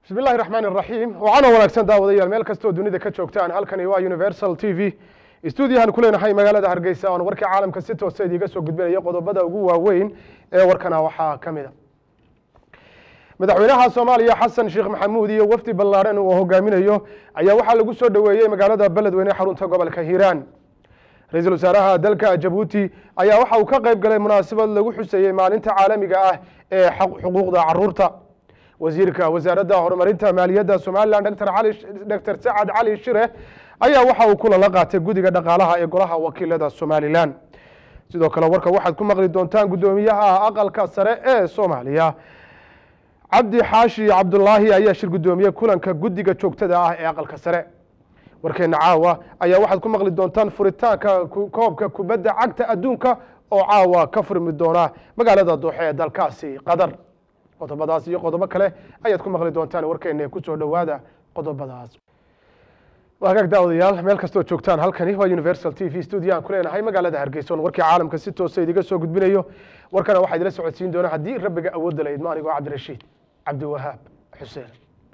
bismi illahi raxmaan iraxiim waxaana wanaagsan daawadayaal meel kastoo dunida ka joogtaan halkani waa universal t v stuudiyahan ku leenahay magaalada hargeysa oon warkii caalamka si toosa idiiga soo gudbinaya qodobada ugu waaweyn ee warkana waxaa ka mid a madaxweynaha soomaaliya xasan sheekh maxamuud iyo wafdi ballaadhan uu hogaaminayo ayaa waxaa lagu soo dhoweeyey magaalada beledweyne xarunta gobolka hiiraan ra-iisul wasaaraha dalka jabuuti ayaa waxa uu ka qayb galay munaasabad lagu xuseeyey maalinta caalamiga ah ee xuquuqda caruurta wasiirka wasaaradda horumarinta maaliyadda somalilan dr cali dr sacad cali shire ayaa waxa uu kulala qaatay guddiga dhaqaalaha ee golaha wakiilada somalilan sidoo kale warka waxaad ku maqli doontaan guddoomiyaha aqalka sare ee soomaaliya cabdi xaashi cabdulaahi ayaa shir guddoomiye kulanka guddiga joogtada ah ee aqalka sare warkeena caawa ayaa waxaad ku maqli doontaan furitaanka koobka kubadda cagta adduunka oo caawa ka furmi doona magaalada dooxe ee dalkaasi qatar qodobadaas iyo qodobo kale ayaad ku maqli doontaan warkeena kusoo dhowaada qodobadaas hagaag daawadayaal meel kastoo joogtaan halkani waa universal t v studio aan ku leenahay magaalada hargeysa on warkii caalamka si toosa idiga soo gudbinayo warkana waxaa idila socodsiin doona haddii rabbiga awoodda la idmo anigoo cabdirashiid cabdiwahaab xuseen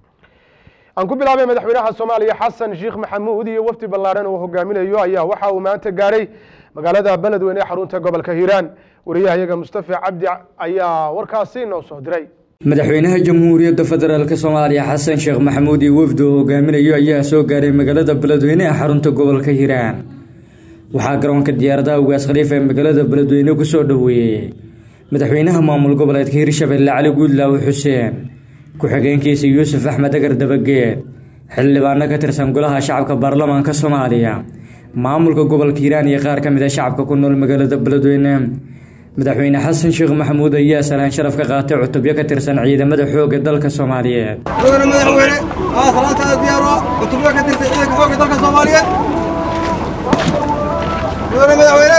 aan ku bilaabay madaxweynaha soomaaliya xasan sheekh maxamuud iyo wafdi ballaadhan uu hogaaminayo ayaa waxa uu maanta gaaray magaalada beledweyne ee xarunta gobolka hiiraan wariyahayaga mustafa cabdi ayaa warkaasi noo soo diray madaxweynaha jamhuuriyadda federaalk soomaaliya xasan sheekh maxamuud iyo wafdi uu hogaaminayo ayaa soo gaaray magaalada beledweyne ee xarunta gobolka hiiraan waxaa garoonka diyaaradaha ugaas khaliif ee magaalada beledweyne ku soo dhoweeyey madaxweynaha maamul goboleedka hirshabelle cali guudlaawe xuseen ku-xigeenkiisa yuusuf axmed agar dabageed xildhibaano ka tirsan golaha shacabka baarlamaanka soomaaliya maamulka gobolka hiiraan iyo qaar ka mid a shacabka ku nool magaalada beledweyne madaxweyne xasan sheekh maxamuud ayaa salaan sharaf ka qaatay cutubyo ka tirsan ciidamada xoogga dalka soomaaliyeed mudane madaxweyne aa salaantaada diyaaro cutubyo ka tirsan ciidanka xoogga dalka soomaaliyeed mudane madaxweyne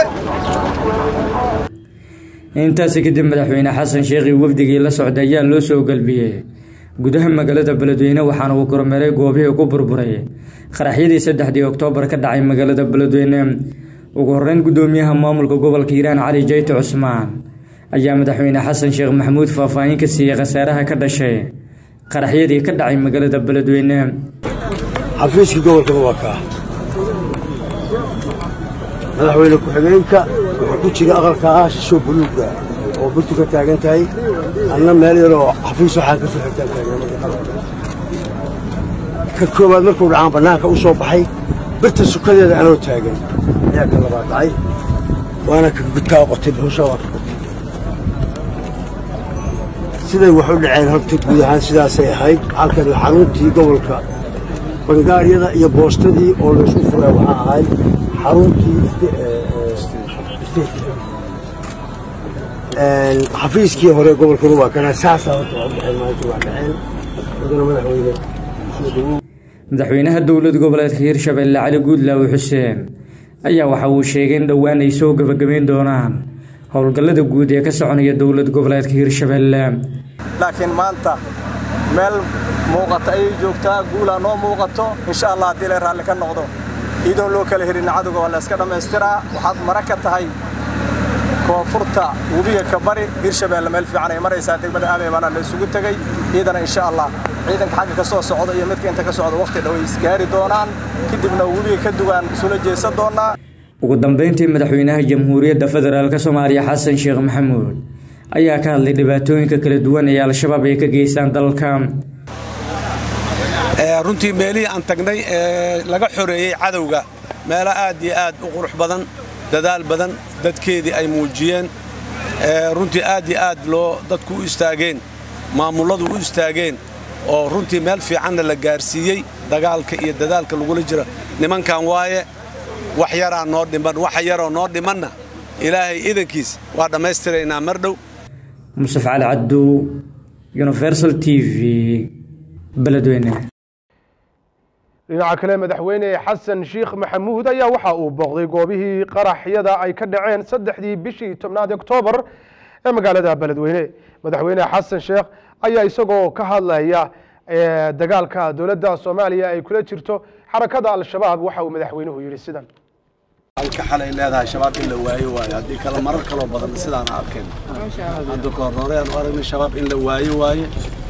intaasi kadib madaxweyne xasan sheekhi wafdigii la socday ayaa loo soo galbiyey gudaha magaalada beledweyne waxaana uu kormeeray goobihii ku burburay qaraxyadii saddexdii oktoobar ka dhacay magaalada beledweyne ugu horeyn guddoomiyaha maamulka gobolka hiiraan cali jayte cusmaan ayaa madaxweyne xasan sheekh maxamuud faahfaahin ka siiyey khasaaraha ka dhashay qaraxyadii ka dhacay magaalada beledweyne xafiiskii gobolkaba waa kaa madaxweyne ku-xigeenka wuxuu ku jira aqalka ah shishoo buluuga oo burtu ka taagan tahay anna meel yaroo xafiis waxaa ka soo xigtaan ka koowaad markuu dhacaan bannaanka u soo baxay birta sukadeeda anoo taagan ayaa ka labaa dhacay waana ka gudkaa qotay buusha waa ka qotay siday wax u dhaceen horta guud ahaan sidaasay ahayd halkan xaruntii gobolka bangaaryada iyo boostadii oo laysku furay waxaa ahayd xaruntii xafiiskii hore gobolka rubaa kana saasaa horta waa dhaceen maanta waa dhaceen wadana madaxweyne madaxweynaha dowlad goboleedka hirshabelle cali guudlaawe xuseen ayaa waxa uu sheegay in dhowaan ay soo gebagabeyn doonaan howlgallada guud ee ka soconaya dowlad goboleedka hirshabelle laakiin maanta meel muuqata ayay joogtaa guulaa noo muuqato insha allah haddii la raalli ka noqdo iidoon loo kala helin cadowga waa la iska dhammaystiraa waxaad mara ka tahay koonfurta webiga ka bari hirshabelle meel fiican ay maraysaa degmada aameybana la isugu tegey iyadana insha allah ciidanka xagga ka soo socda iyo midka inta ka socda wakhti dhow ay isgaari doonaan kadibna webiga ka dugaan isula jeesan doonaa ugu dambeyntii madaxweynaha jamhuuriyadda federaalk soomaaliya xasan sheekh maxamuud ayaa ka hadlay dhibaatooyinka kala duwan ee al-shabaab ay ka geystaan dalka runtii meelihii aan tagnay ee laga xoreeyey cadowga meelo aad iyo aad u qurux badan dadaal badan dadkeedii ay muujiyeen runtii aad iyo aad loo dadku u istaageen maamulladu u istaageen oo runtii meel fiicanna la gaarsiiyey dagaalka iyo dadaalka lagula jira nimankan waaye wax yaraa noo dhiman waxa yaroo noo dhimanna ilaahay idankiis waa dhammaystiraynaa mar dhow musaf cali cabdu universal t v beledweyne dhinaca kale madaxweyne xasan sheekh maxamuud ayaa waxa uu booqday goobihii qaraxyada ay ka dhaceen saddexdii bishii tobnaad oktoobar ee magaalada beledweyne madaxweyne xasan sheekh ayaa isagoo ka hadlaya dagaalka dowladda soomaaliya ay kula jirto xarakada al-shabaab waxa uu madaxweynuhu yidhi sidan halka xalay leedahay shabaab in la waayo waayo haddii kale marar kaloo badan sidaan arkeen hadda kahor horeyaan u aragnay shabaab in la waayo waaye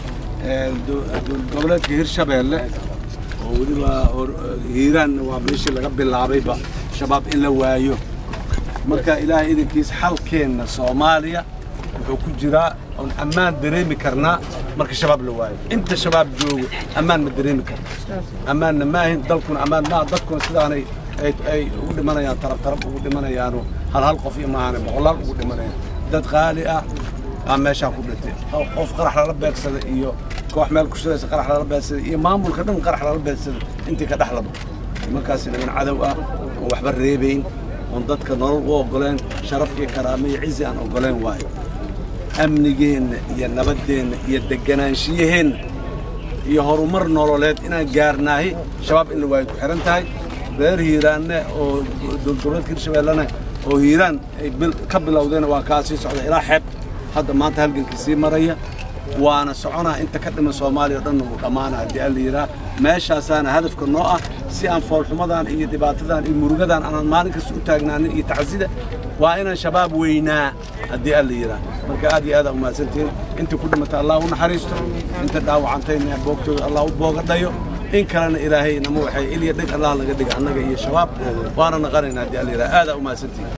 goboleedka hirshabeelle oo weliba hiiraan waa meeshii laga bilaabayba shabaab in la waayo marka ilaahay idankiisa xalkeenna soomaaliya wuxuu ku jiraa oon ammaan dareemi karnaa marka shabaab la waayo inta shabaab joogo ammaan ma dareemi karno ammaanna maahin dalkuna ammaan maaha dadkuna sidaanay ay ugu dhimanayaan tarab tarab ugu dhimanayaano hal hal qof iyo maahane boqolaal ugu dhimanayaan dad qaali ah aa meeshaa ku dhintay qof qarax lala beegsada iyo koox meel ku shiraysa qarax lala beegsada iyo maamulka dhan qarax lala beegsada intii ka dhexlaba nimankaasi niman cadow ah oon waxba reebayn oon dadka nolol u oggoleen sharaf iyo karaame iyo cizi aan oggoleen waayo amnigeenna iyo nabaddeenna iyo degganaanshiyaheenna iyo horumar nololeed inaan gaarnaahi shabaab in la waayo ku xihan tahay reer hiiraanne oo dowladgoboleedka hirshabeellena oo hiiraan ay ka bilowdeen waa kaa sii socda ilaa xeeb hadda maanta halgankii sii maraya waana soconaa inta ka dhiman soomaaliya o dhanna wuu dhammaana haddii alla yidhaah meeshaasaana hadafka noo ah si aan foolxumadan iyo dhibaatadan iyo murugadan aanan maalin kasta u taagnaanin iyo tacsida waa inaan shabaab weynaa haddii alla yidhaah marka aad iyo aad aa umahadsantihiin inta ku dhimata allah u naxariisto inta dhaawacantayna boogtooda allah u boogadhayo in kalena ilaahay nama waxay ilya dhig allah laga dhiga annaga iyo shabaab waana naqanayna haddii alla yidhaah aad aa umahadsantihiin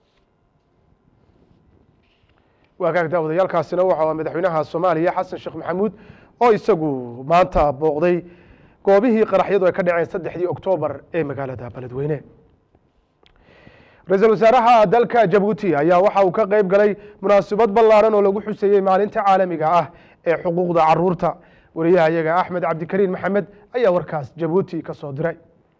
waagaag daawadayaalkaasina waxa madaxweynaha soomaaliya xasan sheekh maxamuud oo isagu maanta booqday goobihii qaraxyadu ay ka dhaceen saddexdii oktoobar ee magaalada beledweyne ra-iisul wasaaraha dalka jabuuti ayaa waxa uu ka qeyb galay munaasabad ballaaran oo lagu xuseeyey maalinta caalamiga ah ee xuquuqda caruurta wariyaha iyaga axmed cabdikariin maxamed ayaa warkaas jabuuti ka soo diray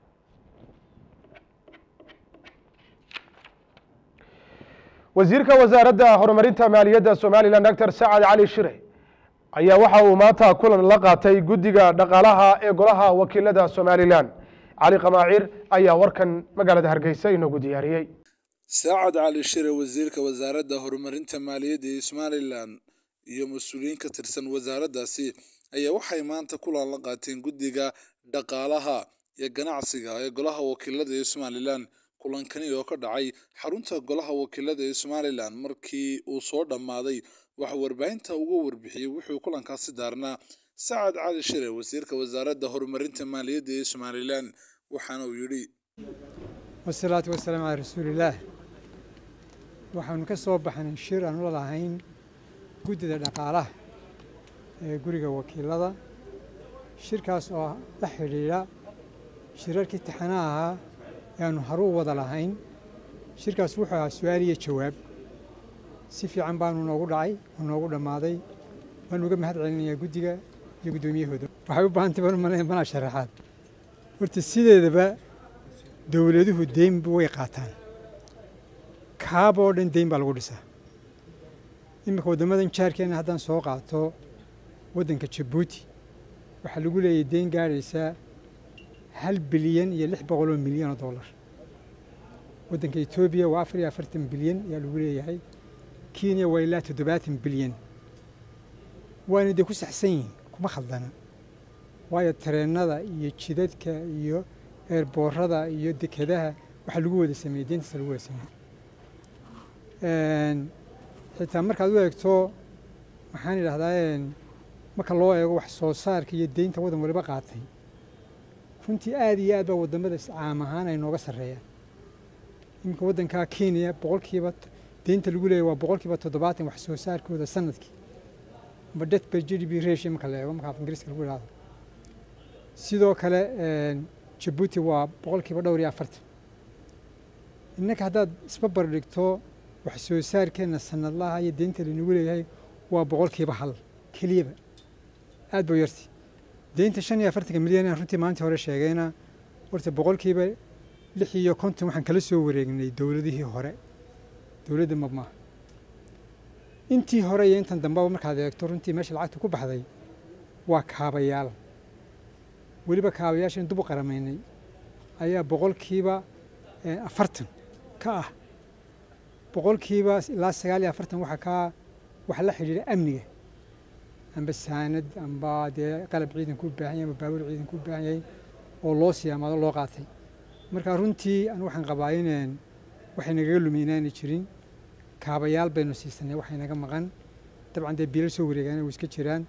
wasiirka wasaaradda horumarinta maaliyadda somalilan doctor sacad cali shire ayaa waxa uu maanta kulan la qaatay guddiga dhaqaalaha ee golaha wakiilada somalilan cali qamaacir ayaa warkan magaalada hargeysa inoogu diyaariyey saacad cali shire wasiirka wasaaradda horumarinta maaliyadda ee somalilan iyo mas-uuliyiin ka tirsan wasaaraddaasi ayaa waxay maanta kulan la qaateen guddiga dhaqaalaha iyo ganacsiga ee golaha wakiilada ee somalilan kulankani oo ka dhacay xarunta golaha wakiilada ee somalilan markii uu soo dhammaaday waxa warbaahinta uga warbixiyey wuxuu kulankaasi daarnaa sacad cali shire wasiirka wasaaradda horumarinta maaliyadda ee somalilan waxaana uu yidhi wasalaatu wasalaamu calaa rasuulillaah waxaanu ka soo baxnay shir aanu la lahayn guddida dhaqaalaha ee guriga wakiilada shirkaas oo la xidhiidha shirarkii taxanaha ahaa yaanu haru wada lahayn shirkaas wuxuu ahaa su-aal iyo jawaab si fiican baanu noogu dhacay oo noogu dhammaaday waanu uga mahad celinayaa guddiga iyo guddoomiyahooda waxay u baahantay baan u malayn banaa sharaxaad horta sideedaba dowladuhu deynba way qaataan kaaba oo dhan deyn baa lagu dhisaa iminka waddamadan jaarkeenna haddaan soo qaato waddanka jabuuti waxaa lagu leeyahay deyn gaadhaysaa hal bilyan iyo lix boqol oo milyan oo dollar waddanka etoobiya waa afar iyo afartan bilyan ayaa lagu leeyahay kenya waa ilaa toddobaatan bilyan waana dee ku saxsan yihin kuma khaldana waayo tareennada iyo jidadka iyo eerboorada iyo dekedaha waxaa lagu wada sameeyey deyntaasa lagu wada sameeyey xitaa markaad u eegto maxaan idhahdaa marka loo eego wax soo saarka iyo deynta waddan waliba qaatay runtii aad iyo aad baa waddamada caam ahaan ay nooga sarreeyaan iminka waddankaa kenya boqolkiiba deynta lagu leeyahy waa boqolkiiba toddobaatan wax soo saarkooda sanadkii amba det per g d p ratio marka la eego marka af ingiriiska lagu idhahdo sidoo kale jabuuti waa boqolkiiba dhowr iyo afartan innaka haddaad isbabar dhigto wax soo saarkeenna sanadlaha iyo deynta lanagu leeyahay waa boqolkiiba hal keliyaba aad buu yarti deynta shan iyo afartanka milyan aan runtii maalintii hore sheegayna horta boqolkiiba lix iyo konton waxaan kala soo wareegnay dowladihii hore dowladda mab maaha intii hore iyo intan dambeba markaad eegto runtii meesha lacagta ku baxday waa kaabayaal weliba kaabayaashan dub u qaramaynay ayaa boqolkiiba afartan ka ah boqolkiiba ilaa sagaal iyo afartan waxaa ka waxa la xidhiidha amniga amba saanad amba dee qalab ciidan ku baahan yahay amba baabuur ciidan ku baahan yahay oo loo siyaamaado loo qaatay marka runtii anu waxaan qabaa ineen waxay nagaga lumi inaanay jirin kaabayaal baynu siisanay waxay naga maqan dabcan dee biilal soo wareegaan way iska jiraan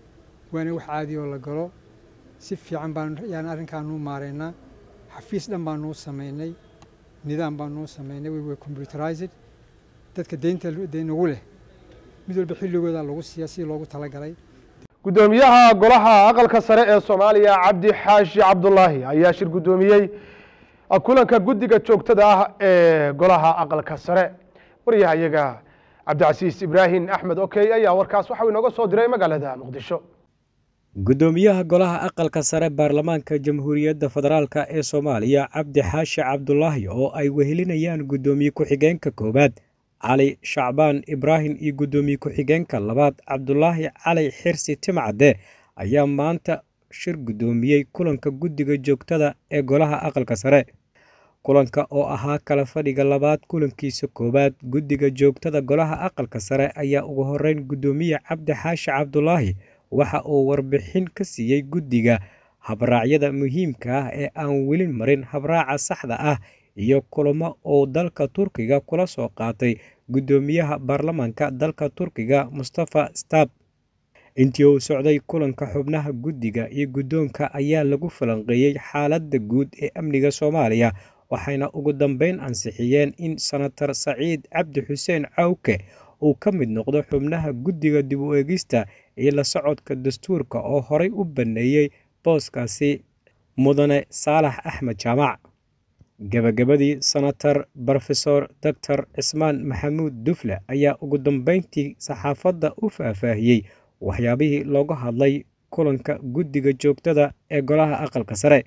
waana wax caadi oo la galo si fiican baan yaan arrinkaanuu maaraynaa xafiis dhan baanuu samaynay nidaam baanuu samaynay we were computerized dadka deynta deynagu leh mid walba xilligooda lagu siiya si loogu talagalay guddoomiyaha golaha aqalka sare ee soomaaliya cabdi xaashi cabdulaahi ayaa shir guddoomiyey kulanka guddiga joogtada ah ee golaha aqalka sare waryahayaga cabdicasiis ibraahim axmed okey ayaa warkaas waxau inooga soo diray magaalada muqdisho guddoomiyaha golaha aqalka sare baarlamaanka jamhuuriyadda federaalk ee soomaaliya cabdi xaashi cabdulaahi oo ay wehelinayaan guddoomiye ku-xigeenka koowaad cali shacbaan ibraahim iyo guddoomiye ku-xigeenka labaad cabdulaahi cali xirsi timcadde ayaa maanta shir guddoomiyey kulanka guddiga joogtada ee golaha aqalka sare kulanka oo ahaa kala fadhiga labaad kulankiisa koowaad guddiga joogtada golaha aqalka sare ayaa ugu horeyn guddoomiye cabdi xaashi cabdulaahi waxa uu warbixin ka siiyey guddiga habraacyada muhiimka ah ee aan weli marin habraaca saxda ah iyo kulamo uu dalka turkiga kula soo qaatay guddoomiyaha baarlamaanka dalka turkiga mustafa stab intii uu socday kulanka xubnaha guddiga iyo guddoonka ayaa lagu falanqeeyey xaaladda guud ee amniga soomaaliya waxayna ugu dambeyn ansixiyeen in senatar saciid cabdi xuseen cawke uu ka mid noqdo xubnaha guddiga dib u eegista iyo la socodka dastuurka oo horey u banneeyey booskaasi mudane saalax axmed jaamac gebagabadii senatar brofesor doctor cismaan maxamuud dufle ayaa ugu dambeyntii saxaafadda u faahfaahiyey waxyaabihii looga hadlay kulanka guddiga joogtada ee golaha aqalka sare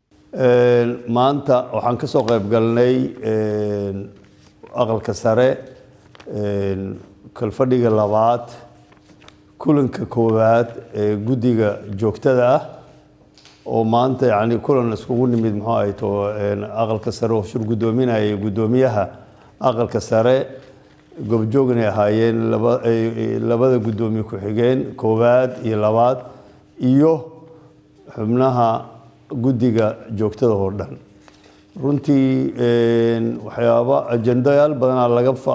maanta waxaan ka soo qayb galnay aqalka sare kalfadhiga labaad kulanka koowaad ee guddiga joogtada ah oo maanta yani kulan iskugu nimid muxuu ahay to aqalka sare oo shir guddoominaya guddoomiyaha aqalka sare gobjoognay ahaayeen labada guddoomiye ku-xigeen koowaad iyo labaad iyo xubnaha guddiga joogtada oo dhan runtii waxyaaba ajendayaal badanaa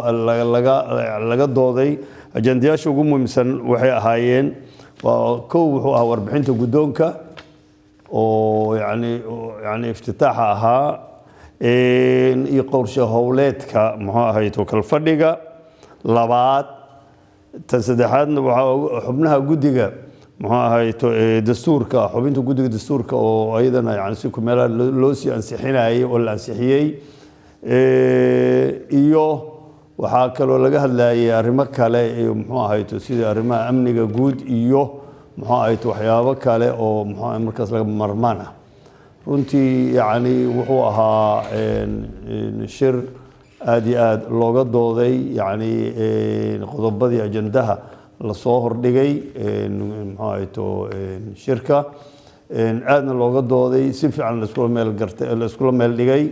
laga dooday ajendayaasha ugu muhiimsan waxay ahaayeen waa kow wuxuu ahaa warbixinta guddoonka oo yani yani iftitaaxa ahaa iyo qorshe howleedka muxuu ahayto kalfadhiga labaad tan saddexaadna waxaa xubnaha guddiga muxuu ahayto dastuurka xubinta guddiga dastuurka oo ayadana yani si kumeelaha loo sii ansixinayay oo la ansixiyey iyo waxaa kaloo laga hadlayay arrimo kale iyo muxuu ahayto sida arrimaha amniga guud iyo muxuu ahayto waxyaabo kale oo muxuu markaas laga marmaan ah runtii yacni wuxuu ahaa shir aada iyo aada looga dooday yacni qodobadii ajandaha lasoo hordhigay muxuu ahayto shirka aadna looga dooday si fiican laiskula meel gartay laiskula meel dhigay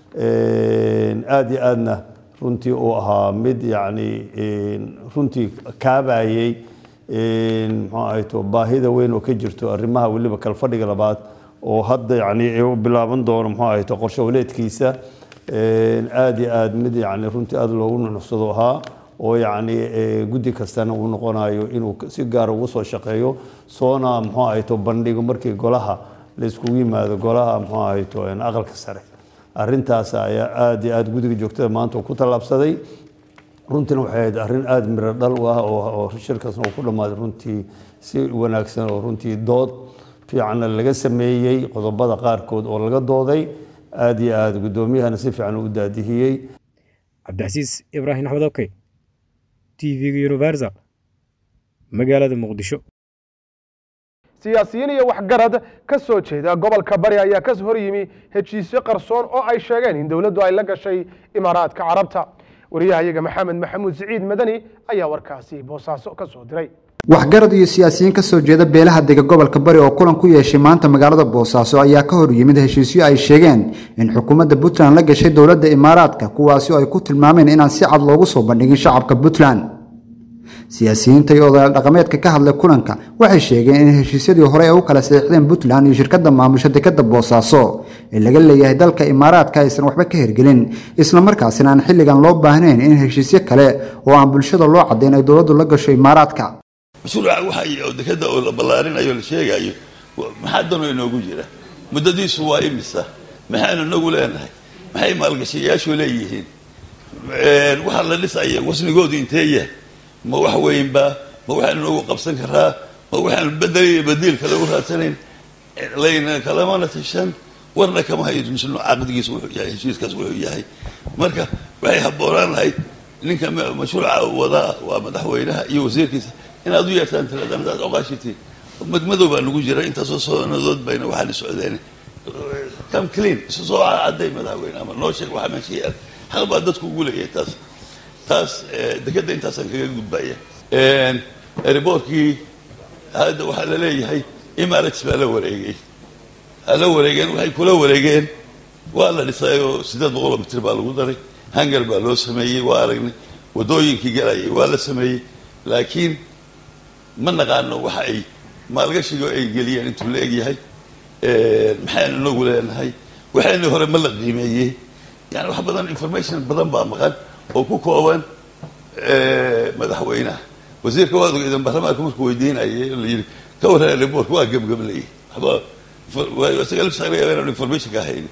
aada iyo aadna runtii uu ahaa mid yacni runtii kaabayey muxuu ahayto baahida weyn oo ka jirto arrimaha weliba kalfadhiga labaad oo hadda yani u bilaaban doono muxuu ahayto qorshe waleedkiisa aada iyo aada mid yani runtii aada loogu nunuxsado ahaa oo yacni guddi kastana uu noqonayo inuu si gaara ugu soo shaqeeyo soona muxuu ahayto bandhigo markii golaha la iskugu yimaado golaha muxuu ahayto aqalka sare arrintaas ayaa aada iyo aada guddiga joogtada maanta ku tallaabsaday runtiina waxay ahayd arrin aada miro dhal u ah oo shirkaasna uu ku dhammaaday runtii si wanaagsan oo runtii dood fiicanna laga sameeyey qodobada qaarkood oo laga dooday aada iyo aada guddoomiyahana si fiican u daadihiyey cabdicasiis ibraahim axmed okey t v-ga universal magaalada muqdisho siyaasiyiin iyo waxgarad ka soo jeeda gobolka bari ayaa ka hor yimi heshiisyo qarsoon oo ay sheegeen in dowladdu ay la gashay imaaraadka carabta wariyahayaga maxamed maxamuud siciid madani ayaa warkaasi boosaaso ka soo diray waxgarad iyo siyaasiyiin ka soo jeeda beelaha dega gobolka bari oo kulan ku yeeshay maanta magaalada boosaaso ayaa ka hor yimid heshiisyo ay sheegeen in xukuumadda puntland la gashay dowladda imaaraadka kuwaasi oo ay ku tilmaameen inaan si cad loogu soo bandhigin shacabka puntland siyaasiyiinta iyo odayaal dhaqameedka ka hadlay kulanka waxay sheegeen in heshiisyadii hore ay u kala saxiixdeen puntland iyo shirkadda maamusha dekadda boosaaso ee laga leeyahay dalka imaaraadka aysan waxba ka hergelin islamarkaasina aan xilligan loo baahnayn in heshiisyo kale oo aan bulshada loo caddayn ay dowladdu la gasho imaaraadka mashruuca waxa oo dekada oo la ballaarinayo la sheegayo maxaa danoo inoogu jira muddadiisu waa imisa maxaynu inagu leenahay maxay maalgashayaashu leeyihiin waxaa la dhisaya wasnigoodu intee yahay ma wax weynba ma waxaynu inagu qabsan karaa ma waxaynu bedel badiil kale u raadsanayn layna kalamana tashan warna kama hayo mashruuc caqdigiisa wuxuu yahay heshiiskaas wuxuu yahay marka waxay habboonaan lahayd ninka mashruuca wadaa waa madaxweynaha iyo wasiirkiisa inaad u yeertaan tiradanaad oqaashitiin madmadow baa nagu jira intaasoo sanadood bayna waxaana socdeen come clean isu soo cadday madaxweyne ama noo sheeg waxa meesha yaal xaq baa dadku ugu leeyahay taas taas dekadda intaasaan kaga gudbaya riboortkii hadda waxaa la leeyahay emirates baa la wareegay ha la wareegeen waxay kula wareegeen waa la dhisay oo siddeed boqoloo mitir baa lagu daray hangar baa loo sameeyey waa aragnay waddooyinkii galayay waa la sameeyey laakiin ma naqaano waxa ay maalgashigo ay geliyeen intuu la egyahay maxaynu inagu leenahay waxayna hore ma la qiimeeyey yani wax badan information badan baa maqan oo ku kooban madaxweynaha wasiirka waad ogeydan baarlamaanka markuu weydiinayay la yidhi ka warran reportka waa gebgablayay waxba isaga laftiisa laga yaaba inaan information ka haynin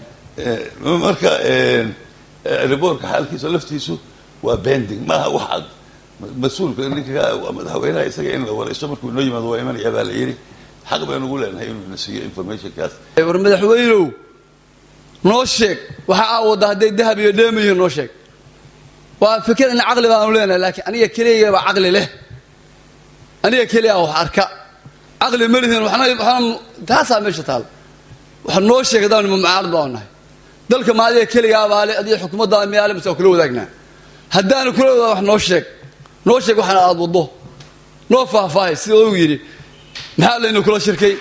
marka reportka xaalkiisa laftiisu waa bending maaha wax cad mas-uulka ninka waa madaxweynaha isaga in la waraysto markuu inoo yimaado waa imanaya baa la yidhi xaq baynu ugu leenahay inuu na siiyo informationkaas war madaxweynow noo sheeg waxa aa wadda hadday dahab iyo dheemayihiin noo sheeg waa fikir in caqli baanu leenahay laakiin aniga keliya baa caqli leh aniga keliya wax arka caqli ma lihin waxna waxna taasaa meesha taal waxa noo sheeg haddaan mucaarad baa nahay dalka ma adiga keligaa baa le adiga xukuumadda miyaale mise kula wadaagnaa haddaanu kula wadaag wax noo sheeg noo sheeg waxana aad waddo noo faahfaahay sida uu yidhi maxaa laynu kula shirkay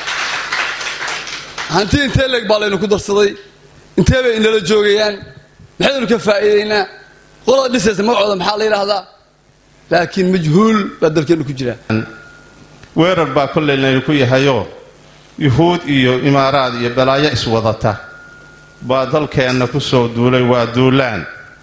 hanti intee leeg baa laynu ku darsaday intee bay inala joogayaan maxaynu ka faa'iidaynaa qolada dhisaysa magacooda maxaa la yidhaahdaa laakiin majhuul baa dalkeennu ku jira weerar baa kollay laynu ku yahayoo yuhuud iyo imaaraad iyo balaayo iswadata baa dalkeenna ku soo duulay waa duulaan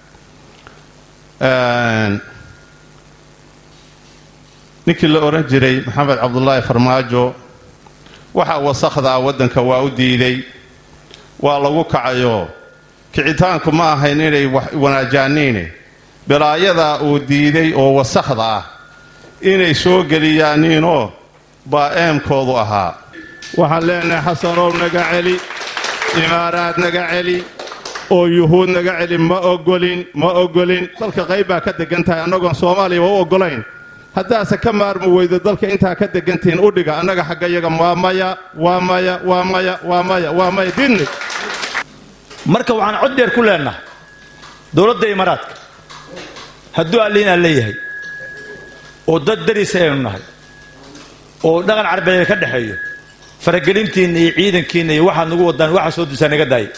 ninkii la odhan jiray maxamed cabdulaahi farmaajo waxaa wasakhdaa waddanka waa u diiday waa lagu kacayoo kicitaanku ma ahayn inay wanaajaaniine balaayadaa uu diiday oo wasakhda ah inay soo geliyaaniinoo baa eemkoodu ahaa waxaan leenahay xasanow naga celi imaaraad naga celi oo yuhuud naga celi ma ogolin ma ogolin dalka qayb baa ka degan tahay annagoon soomaaliyaba u oggolayn haddaase ka maarmi weydo dalka intaa ka degantihiin u dhiga annaga xagga yaga waa maya waa maya waa maya waa maya waa maya didni marka waxaan cod dheer ku leennahay dowladda imaaraadka hadduu alliin aan leeyahay oo dad dariisa aynu nahay oo dhaqan carbeed ka dhexeeyo faragelintiinna iyo ciidankiinna iyo waxaad nagu wadaan waxaa soo dusaa naga daaya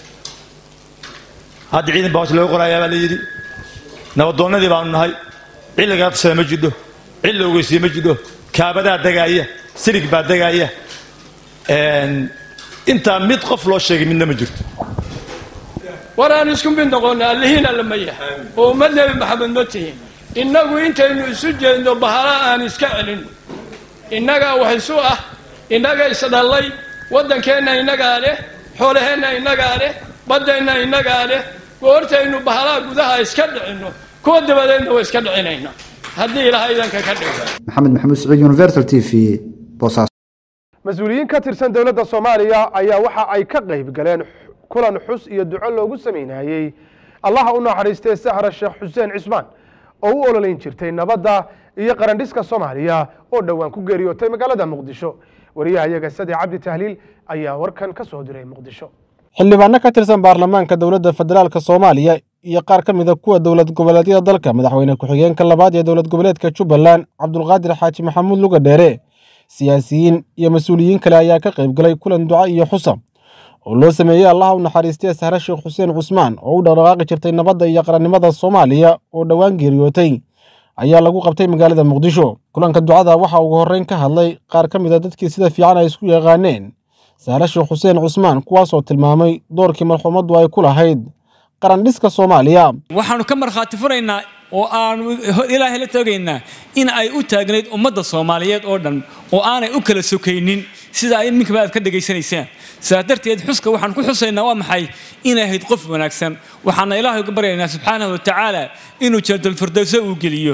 hadda ciidan baa hoos looga qorayaa baa la yidhi nabadoonnadii baanu nahay cid lagala tashada ma jidho cid la ogeysiye ma jidho kaabadaa degaaya silig baa degaaya intaa mid qof loo sheegay midna ma jirto war aan isku mid noqonna allihiina lama yahay oo ummad nebi maxamed ma tihin innagu intaynu isu jeedno bahala aan iska celinno innagaa wax isu ah innaga isdhallay waddankeenna innagaa leh xoolaheenna innagaa leh baddeenna innagaa leh goortaynu bahalaha gudaha iska dhicinno kuwa dabadeedna waa iska dhicinayna haddii ilaahay idanka ka dhigo maxamed maxamuud siciid universal t v boosaaso mas-uuliyiin ka tirsan dowladda soomaaliya ayaa waxa ay ka qayb galeen kulan xus iyo duco loogu sameynayey allaha u naxariistay sahra sheekh xuseen cismaan oo u ololeyn jirtay nabadda iyo qarandhiska soomaaliya oo dhowaan ku geeriyootay magaalada muqdisho wariyahayaga sade cabdi tahliil ayaa warkan ka soo diray muqdisho xildhibaano ka tirsan baarlamaanka dowladda federaalka soomaaliya iyo qaar ka mid a kuwa dowlad goboleedyada dalka madaxweyne ku-xigeenka labaad ee dowlad goboleedka jubbaland cabdulqaadir xaaji maxamuud luga dheere siyaasiyiin iyo mas-uuliyiin kale ayaa ka qayb galay kulan duca iyo xusa oo loo sameeyey allaha u naxariistay sahre sheekh xuseen cusmaan oo u dhaqdhaqaaqi jirtay nabadda iyo qarannimada soomaaliya oo dhowaan geeriyootay ayaa lagu qabtay magaalada muqdisho kulanka ducada waxaa ugu horreyn ka hadlay qaar ka mid a dadkii sida fiican ay isku yaqaaneen sahre sheekh xuseen cusmaan kuwaasoo tilmaamay doorkii marxuumaddu ay ku lahayd qarandhiska soomaaliya waxaannu ka markhaati furaynaa oo aanu ilaahay la toogaynaa in ay u taagnayd ummadda soomaaliyeed oo dhan oo aanay u kala sokaynin sida ay iminkaba aad ka dhegaysanaysaan sidaas darteed xuska waxaan ku xusaynaa waa maxay inay ahayd qof wanaagsan waxaana ilaahay uga baryaynaa subxaanahu watacaala inuu jannatulfirdowsa uu geliyo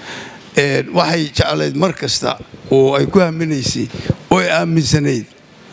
waxay jeclayd mar kasta oo ay ku haminaysay oo ay aaminsanayd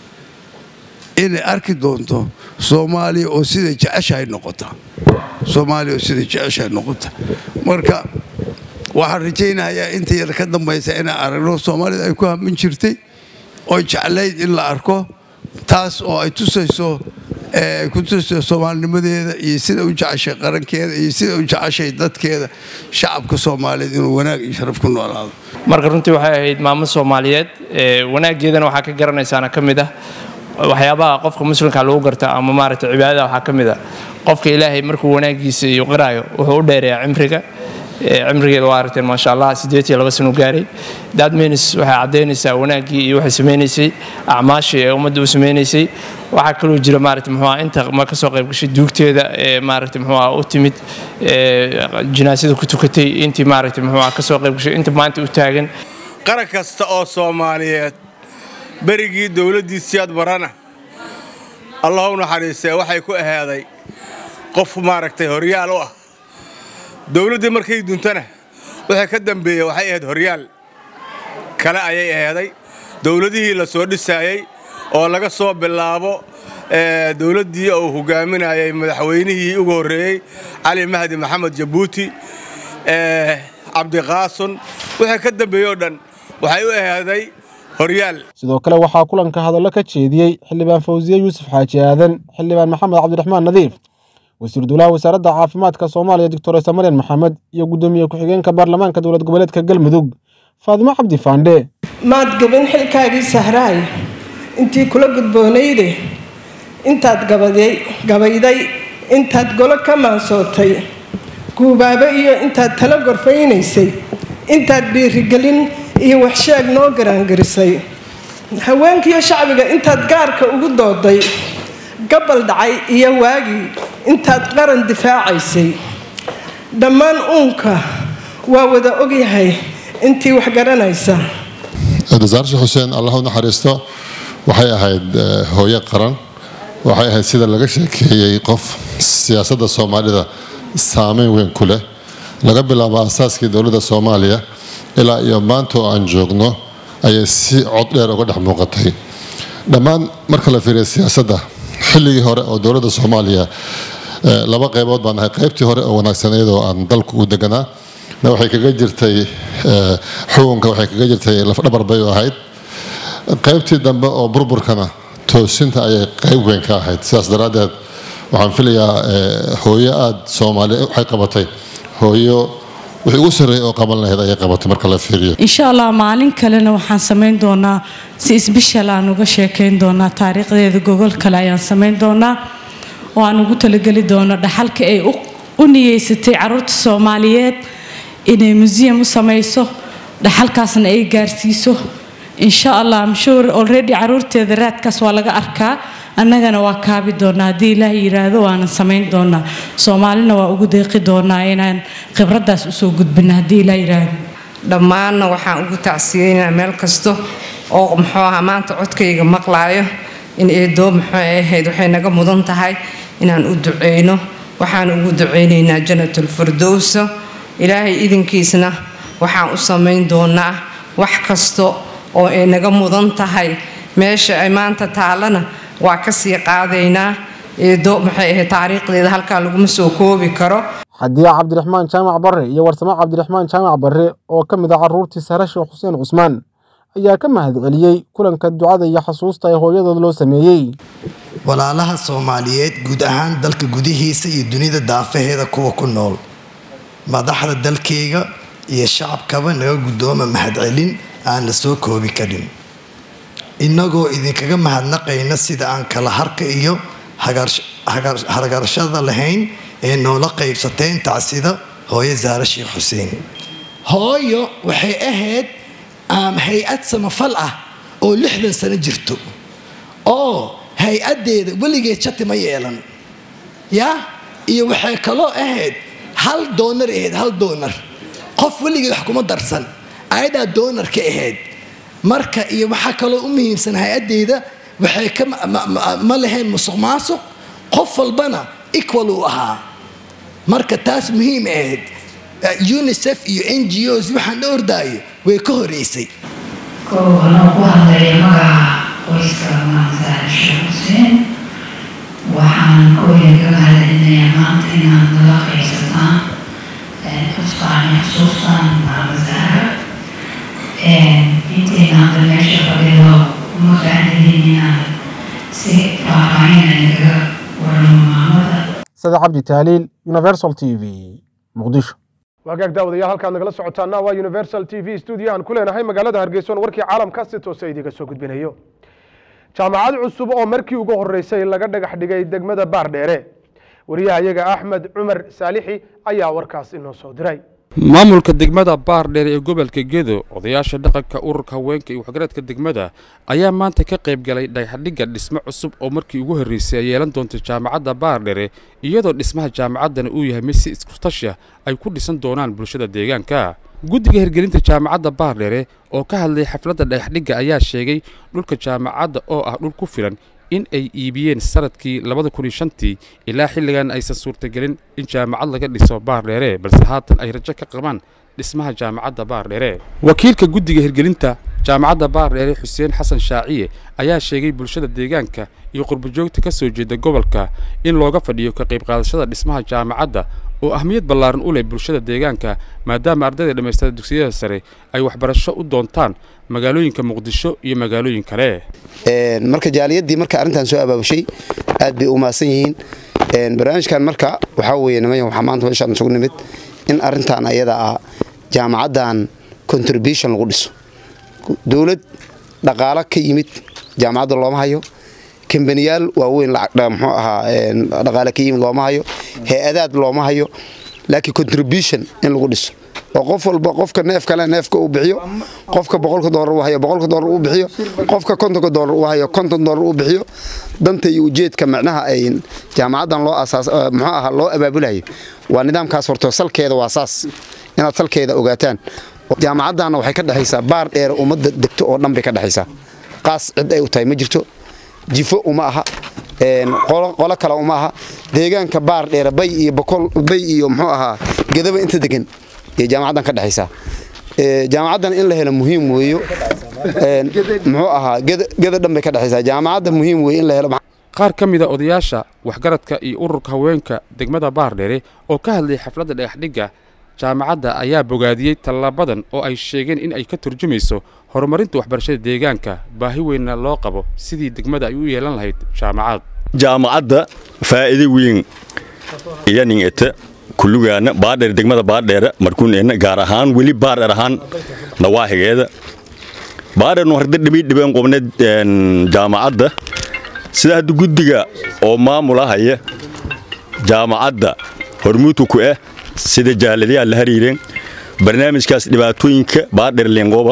inay arki doonto soomaaliya oo siday jeceshahay noqota soomaaliya oo siday jeceshahay noqota marka waxaan rajaynayaa inta yar ka dambaysa inaan aragno soomaalida ay ku hamin jirtay oo jeclayd in la arko taas oo ay tusayso ay ku tusayso soomaalinimadeeda iyo sida u jeceshay qarankeeda iyo sida u jeceshay dadkeeda shacabka soomaaliyeed inuu wanaag iyo sharaf ku noolaado marka runtii waxay ahayd maamo soomaaliyeed wanaaggeedana waxaa ka garanaysaana ka mid ah waxyaabaha qofka muslimka lagu garta ama maaragtay cibaadada waxaa ka mid ah qofka ilaahay markuu wanaagiisa iyo qiraayo wuxuu u dheereeyaa cimriga cimrigeeda waa aragteen maasha allah sideed iyo laba sano gaaray dadmenis waxay caddaynaysaa wanaaggii iyo waxay samaynaysay acmaashii ee ummadda u samaynaysay waxaa kaloo jira maaragtay muxuu ah inta ma ka soo qayb gashay duugteeda ee maaragtay muxuu ah u timid jinaasada ku tukatay intii maaragtay muxuu ah ka soo qayb gashay inta maanta u taagan qaran kasta oo soomaaliyeed berigii dowladdiisiyaad barana allah u naxariistee waxay ku ahaaday qof maaragtay horyaal u ah dowladdii markay duntana wixii ka dambeeyey waxay ahayd horyaal kale ayay ahaaday dowladihii la soo dhisaayey oo laga soo bilaabo dowladdii uu hogaaminayay madaxweynihii ugu horreeyey cali mahdi maxamed jabuuti cabdiqaasun wixii ka dambeeyey oo dhan waxay u ahaaday horyaal sidoo kale waxaa kulanka hadallo ka jeediyey xildhibaan fawsiye yuusuf xaaji aadan xildhibaan maxamed cabdiraxmaan nadiif wasiir dowlaha wasaaradda caafimaadka soomaaliya doctor samaryan maxamed iyo guddoomiye ku-xigeenka baarlamaanka dowlad goboleedka galmudug faadimo cabdi faandhe maad gabin xilkaagii sahraay intii kula gudboonayde intaad gabayday intaad golo ka maansootay guubaabe iyo intaad tala gorfaynaysay intaad dhiirigelin iyo waxsheeg noo garaangarisay haweenkiiyo shacbiga intaad gaarka ugu dooday gabal dhacay iyo waagii intaad qaran difaacaysay dhammaan uunka waa wada ogyahay intii wax garanaysa dasaarshe xuseen allah u naxariisto waxay ahayd hooyo qaran waxay ahayd sida laga sheekeeyey qof siyaasadda soomaalida saameyn weyn ku leh laga bilaabo asaaskii dowladda soomaaliya ilaa iyo maanta oo aan joogno ayay si cod dheer uga dhex muuqatay dhammaan marka la fiiriya siyaasadda xilligii hore oo dowladda soomaaliya laba qaybood baan ahay qaybtii hore oo wanaagsaneyd oo aan dalku u deganaa na waxay kaga jirtay xukunka waxay kaga jirtay lafdhabar bay u ahayd qaybtii dambe oo burburkana toosinta ayay qayb weyn ka ahayd sidaas daraaddeed waxaan filayaa hooyo aada soomaaliya waxay qabatay hooyo wixii ugu sarreeyay oo qaban lahayd ayay qabatay marka la fiiriyo insha allah maalin kalena waxaan samayn doonaa si isbishal aan uga sheekayn doonaa taariikhdeeda gogol kale ayaan samayn doonaa oo aan ugu talageli doono dhaxalka ay u niyeysatay caruurta soomaaliyeed inay museum u samayso dhaxalkaasna ay gaarsiiso insha allah amshuur already caruurteeda raadkaas waa laga arkaa annagana waa kaabi doonaa haddii ilaah yiraahdo waanan samayn doonaa soomaalina waa ugu deeqi doonaa inaan khibraddaas usoo gudbina haddii ilaah yiraahdo dhammaanna waxaan ugu tacsiyeynaa meel kasta oo muxuu ahaa maanta codkayga maqlaayo in eedoo muxuu ahayd waxay naga mudan tahay inaan u duceyno waxaan ugu duceynaynaa janatul firdowsa ilaahay idinkiisna waxaan u samayn doonaa wax kasta oo ay naga mudan tahay meesha ay maanta taalana waa kasii qaadaynaa eedo maxay ahayd taariikhdeeda halkaa laguma soo koobi karo xadiya cabdiraxmaan jaamac barre iyo warsamo cabdiraxmaan jaamac barre oo ka mid ah carruurtii sare sheekh xuseen cusmaan ayaa ka mahadceliyey kulanka ducada iyo xasuusta ee hooyadood loo sameeyey walaalaha soomaaliyeed guud ahaan dalka gudihiisa iyo dunida daafaheeda kuwa ku nool madaxda dalkayga iyo shacabkaba naga guddooma mahadcelin aan la soo koobi karin innagoo idinkaga mahadnaqayna sida aan kala harka iyo hargarashada lahayn ee noola qaybsateen tacsida hooyo saare sheekh xuseen hooyo waxay ahayd hay-ad samafal ah oo lixdan sano jirto oo hay-addeeda weligeed jati ma yeelan yaa iyo waxay kaloo ahayd hal doonar ahayd hal doonar qof weligeed wax kuma darsan ayadaa doonar ka ahayd marka iyo waxaa kaloo u muhiimsan hay-adeyda waxay ka ma lahayn musuq maasuq qof walbana equal uu ahaa marka taas muhiim ahayd unicef iyo n g os waxaan ordaayo way ka horeysay kow anoo ku hadlaya magaca qoyska maanta sheekh xuseen waxaan kooya ka mahadcelinayaa maanta inaad nala qaysataan xustaan iyo xusuustaan maamadaara intayna hadda meesha fadhido uma faacnidin inaad si faahfaahin aynaga waramo maamada sada cabdi taaliil universal t v muqdisho waagaag daawadayaal halkaad nagala socotaana waa universal t v studio aan ku leenahay magaalada hargeysa oon warkii caalamka si toose idiga soo gudbinayo jaamacad cusub oo markii ugu horeysay laga dhagax dhigay degmada baardheere wariyaha iyaga axmed cumar saalixi ayaa warkaas inoo soo diray maamulka degmada baardheer ee gobolka gedo odayaasha dhaqanka ururka haweenka iyo waxgaradka degmada ayaa maanta ka qayb galay dhagaxdhigga dhismo cusub oo markii ugu horreysay ay yeelan doonto jaamacadda baardheere iyadoo dhismaha jaamacaddana uu yahay mid si iskutasha ay ku dhisan doonaan bulshada deegaanka guddiga hirgelinta jaamacadda baardheere oo ka hadlay xafladda dhagaxdhigga ayaa sheegay dhulka jaamacadda oo ah dhul ku filan in ay iibiyeen sanadkii labada kun iyo shantii ilaa xilligan aysan suurtagelin in jaamacad laga dhiso baardheere balse haatan ay rajo ka qabaan dhismaha jaamacadda baardheere wakiilka guddiga hirgelinta jaamacadda baardheere xuseen xasan shaaciye ayaa sheegay bulshada deegaanka iyo qurbajoogta ka soo jeeda gobolka in looga fadhiyo ka qayb qaadashada dhismaha jaamacadda oo ahmiyad ballaaran u leh bulshada deegaanka maadaama ardayda dhammaystada dugsiyada sare ay waxbarasho u doontaan magaalooyinka muqdisho iyo magaalooyin kale marka jaaliyadii marka arrintan soo abaabushay aad bay u mahadsan yihiin barnaamijkan marka waxaa weeye nimaya waxaa maanta meeshaan isugu nimid in arrintan ayada ah jaamacaddan contribution lagu dhiso dowlad dhaqaalo ka yimid jaamacadda looma hayo kambaniyaal waaweyn muxuu ahaa dhaqaale ka yimid looma hayo hay-adaad looma hayo laakiin contribution in lagu dhiso oo qof walba qofka neef kale neefka uu bixiyo qofka boqolka doolar uu hayo boqolka doolar uu bixiyo qofka kontonka doolar uu hayo konton doolar uu bixiyo danta iyo ujeedka macnaha ay jaamacaddan loo asaas muxuu ahaa loo abaabulayo waa nidaamkaas horto salkeeda waa saas inaad salkeeda ogaataan jaamacaddaana waxay ka dhexaysaa baar dheer ummadda degto oo dhan bay ka dhexaysaa qaas cid ay u tahay ma jirto jifo uma aha qolo kale uma aha deegaanka baar dheere bay iyo bokol bay iyo muxuu ahaa gedaba inta degan iyo jaamacaddan ka dhexaysaa jaamacaddan in la helo muhiim weeyo muxuu ahaa geda dhan bay ka dhexaysaa jaamacadda muhiim weeye in la helo qaar ka mid a odayaasha waxgaradka iyo ururka haweenka degmada baardheere oo ka hadlay xafladda dhagaxdhigga jaamacadda ayaa bogaadiyey tallaabadan oo ay sheegeen in ay ka turjumayso horumarinta waxbarashada deegaanka baahi weynna loo qabo sidii degmada ay u yeelan lahayd jaamacad jaamacadda faa'iido weyn iyanin ete kullugaana baadheer degmada baadheere markuuneenna gaar ahaan weli baadheer ahaan nawaahigeeda baadheernu harda dhibi dhibeen qobneed jaamacadda sida hadda guddiga oo maamulahaya jaamacadda hormuudka ku ah sida jaaladayaa la hariireen barnaamijkaas dhibaatooyinka baadheer leenqooba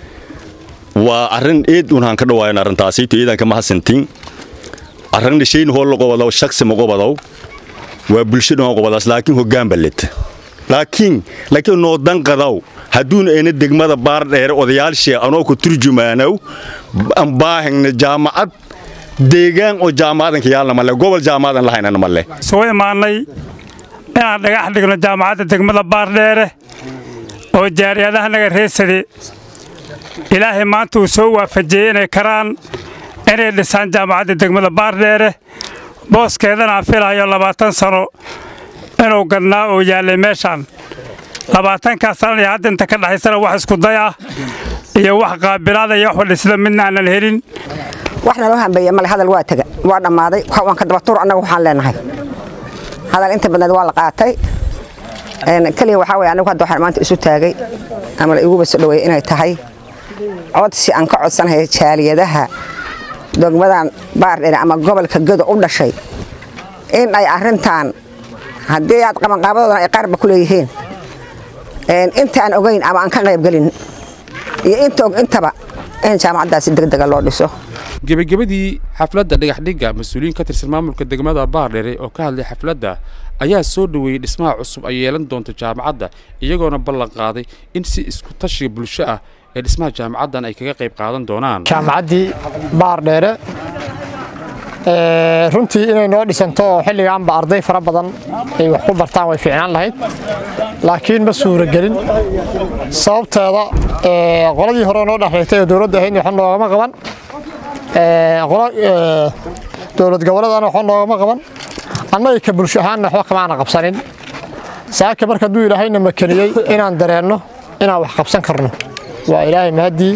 waa arrin eed unhaan ka dhawaayan arrintaasayto iidan kama hasantiin arrin dhashayn hoo la qobadaw shaksi ma qobadow waa bulsho dhan qobadaas laakiin hoggaan ballet laakiin laakiin noo danqadaw hadduun ayna degmada baardheere odayaashii anoo ku turjumaanow aan baahayna jaamacad deegaan oo jaamacadanka yaalna male gobol jaamacadan lahaynana male soo imaanay inaan dhagax dhigno jaamacadda degmada baardheere oo jaariyadaha naga reesade ilaahay maanta uu soo waafajiyey inay karaan inay dhisaan jaamacadda degmada baardheere booskeedana aan filahayo labaatan sano inuu gadnaa oo yaallay meeshaan labaatankaas sanan iyo hadda inta ka dhaxaysana wax iskuday ah iyo wax qaabilaada iyo wax wadhisida midna aanan helin wax naloo hambeeye male hadal waa tega waa dhammaaday waan ka dabatuur annaga waxaan leenahay hadal inta badneed waa la qaatay keliya waxaa weye anigu hadda waxaan maanta isu taagay ama la iguba soo dhaweeyey inay tahay codsi aan ka codsanahay jaaliyadaha degmadan baardheere ama gobolka gedo u dhashay in ay arrintan haddii aad qabanqaabadoodan ay qaarba ku leeyihiin inta aan ogayn ama aan ka qaybgelin iyo inta og intaba in jaamacaddaasi degdega loo dhiso gebagabadii xafladda dhagaxdhigga mas-uuliyiin ka tirsan maamulka degmada baardheere oo ka hadlay xafladda ayaa soo dhoweeyey dhismaha cusub ay yeelan doonto jaamacadda iyagoona ballan qaaday in si isku tashiga bulsho ah ee dhismaha jaamacaddan ay kaga qayb qaadan doonaan jaamacaddii baardheere runtii inay noo dhisanto oo xilligaanba arday fara badan ay wax ku bartaan way fiicnaan lahayd laakiin ma suuragelin sababteeda qoladii hore noo dhexreegtay oo dowladda ahaydna wax noogama qaban dowlad goboleedana wax noogama qaban annaga ka bulsho ahaanna waxba kamaana qabsanin saaka marka hadduu ilaahayna makaniyey inaan dareenno inaan wax qabsan karno waa ilaahay mahadii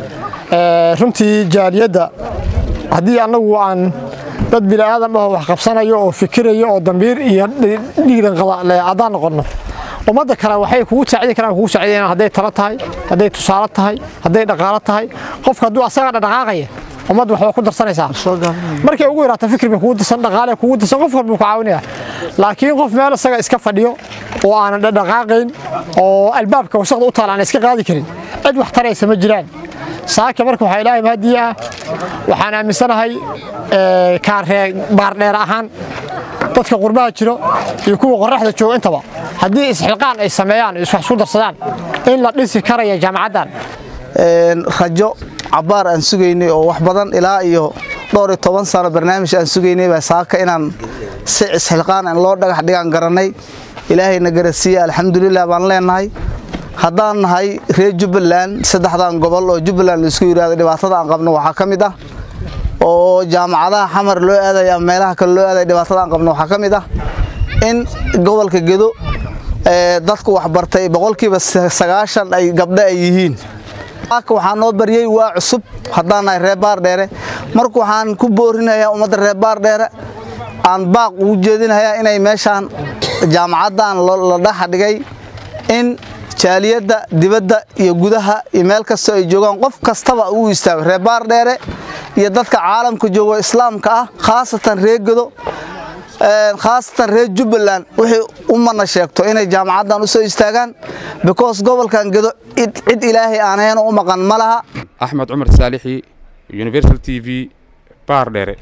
runtii jaaliyadda haddii annagu aan dad bini'aadam ah oo wax qabsanayo oo fikirayo oo dambiir iyo dhiiran qada haddaan noqonno ummadda kale waxay kugu saacidi karaan kugu saacidayaan hadday talo tahay hadday tusaale tahay hadday dhaqaalo tahay qofka hadduu asaga dhaqaaqaya ummadda waxba ku darsanaysaa markay ugu yaraato fikir bay kugu darsan dhaqaale kugu darsan qof walba ku caawinaya laakiin qof meel isaga iska fadhiyo oo aanan dhaqaaqayn oo albaabka wasaqda u taala aan iska qaadi karin cid wax taraysa ma jiraan saaka marka waxaa ilaahay mahadii ah waxaan aaminsanahay kaaree baardheer ahaan dadka qurbaha jiro iyo kuwa qoraxda jooga intaba haddii isxilqaan ay sameeyaan wax isku darsadaan in la dhisi karaya jaamacaddan rajo cabbaar aan sugaynay oo wax badan ilaa iyo dhowr iyo toban sano barnaamij aan sugaynay baa saaka inaan si isxilqaan aan loo dhagax dhigaan garanay ilaahayna garasiiye alxamdulilah baan leenahay haddaan nahay reer jubbaland saddexdan gobol oo jubbaland laisku yidhahdo dhibaatada aan qabno waxaa ka mid ah oo jaamacadaha xamar loo aadaya ama meelaha kale loo aadaya dhibaatada aan qabno waxaa ka mid ah in gobolka gedo dadku waxbartay boqolkiiba sagaashan ay gabdho ay yihiin waxaa noo baryey waa cusub haddaan nahay reer baardheere marka waxaan ku boorinayaa ummadda reer baardheere aan baaq ugu jeedinayaa inay meeshaan jaamacaddan la dhaxa dhigay in jaaliyadda dibadda iyo gudaha iyo meel kastoo ay joogaan qof kastaba uu istaago reer baardheere iyo dadka caalamka joogo islaamka ah khaasatan reer gedo khaasatan reer jubbaland wixii u mana sheegto inay jaamacaddan u soo istaagaan because gobolkan gedo cid ilaahay aanhayn u maqan ma laha axmed cumar saalixi universal t v baardheere